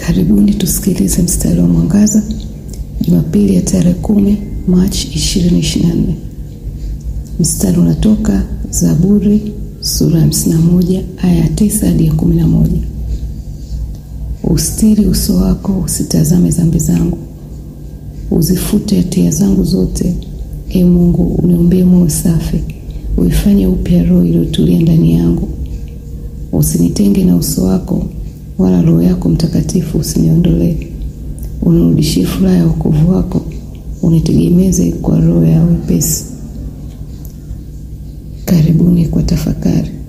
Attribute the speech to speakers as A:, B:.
A: Karibuni tusikilize mstari wa mwangaza Jumapili ya tarehe kumi Machi 2024. Mstari unatoka Zaburi sura ya 51 aya ya 9 hadi ya 11. Ustiri uso wako, usitazame dhambi zangu, uzifute hatia zangu zote. E Mungu, uniumbie moyo safi, uifanye upya roho iliyotulia ndani yangu. Usinitenge na uso wako, wala Roho yako Mtakatifu usiniondolee. Unirudishie furaha ya wokovu wako, unitegemeze kwa roho ya wepesi. Karibuni kwa tafakari.